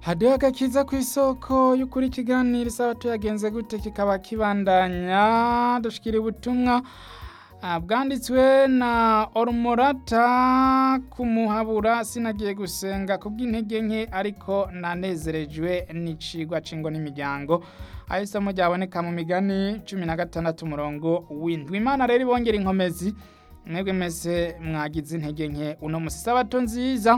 hadiho agakiza ku isoko y'ukuri ikiganiro isabato yagenze gute kikaba kibandanya dushikira ubutumwa ah, bwanditswe na orumorata kumuhabura sinagiye gusenga kubw'intege nke ariko nanezerejwe n'icigwa c'ingo n'imiryango aho isomo ryaboneka mu migani cumi na gatandatu umurongo w'indwi imana rero ibongera inkomezi mwebwe mese mwagize intege nke uno musi isabato nziza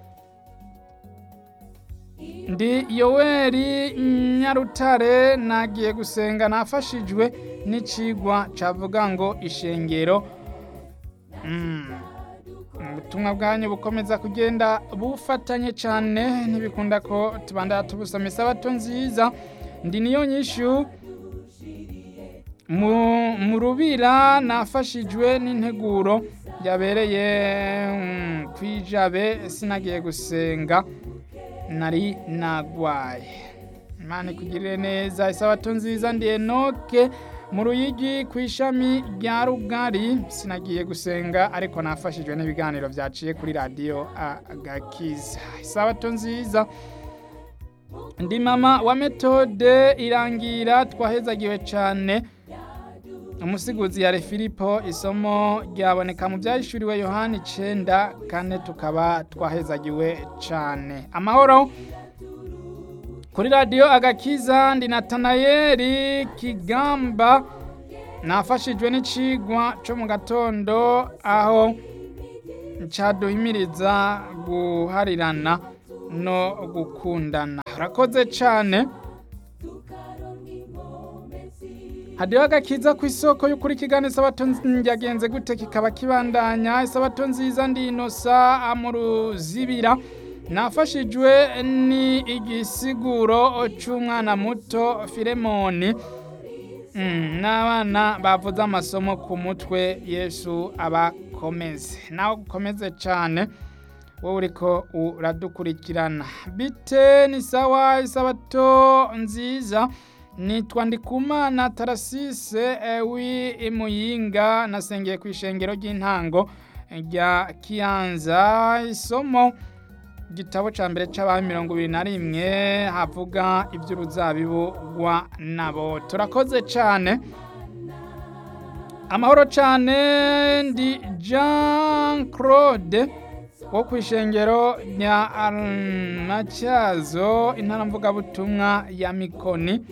ndi yoweri nyarutare nagiye gusenga nafashijwe n'icigwa cavuga ngo ishengero Mm. ubutumwa bwanyu bukomeza kugenda bufatanye cyane ntibikunda ko tubandana tubusoma isabato nziza ndi niyo nyishu mu mu rubira nafashijwe n'integuro yabereye mm, kwijabe sinagiye gusenga nari nagwaye imana ikugirire neza isabato nziza ndi enoke mu ruyigi ku ishami rya rugari sinagiye gusenga ariko nafashijwe n'ibiganiro byaciye kuri radiyo agakiza isabato nziza ndi mama wa metode irangira twahezagiwe cyane umusiguzi yari filipo isomo ryaboneka mu byahishuriwe yohani icenda kane tukaba twahezagiwe cyane amahoro kuri radiyo agakiza ndi natanayeri kigamba nafashijwe n'icigwa cyo mu gatondo aho caduhimiriza guharirana no gukundana urakoze cyane hadiho agakiza ku isoko y'ukuri ikiganiro isabato yagenze gute kikaba kibandanya isabato nziza ndi inosa mu ruzibira nafashijwe ni igisiguro cy'umwana muto filemoni Mm, n'abana bavuze amasomo ku mutwe yesu abakomeze nawe ukomeze cyane wowe uriko uradukurikirana bite ni sawa isabato nziza nitwa ndikumana tarasise wi muyinga nasengeye ku ishengero ry'intango rya kiyanza isomo igitabo cya mbere cy'abantu mirongo ibiri na rimwe havuga iby'uruzabibu rwa nabo turakoze cyane amahoro cyane ndi jean claude wo ku ishengero rya matyazo intara mvugabutumwa ya mikoni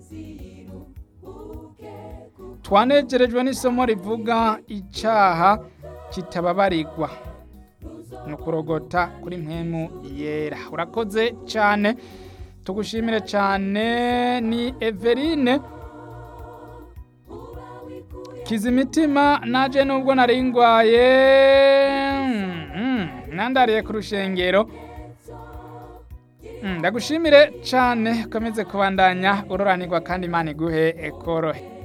twanegerejwe n'isomo rivuga icyaha kitababarirwa ni ukurogota kuri mpemu yera urakoze cyane tugushimire cyane ni everine kizimitima naje nubwo nari ngwaye nandariye ku rushengero ndagushimire cyane ukomeze kubandanya uroranirwa kandi imana iguhe ekorohe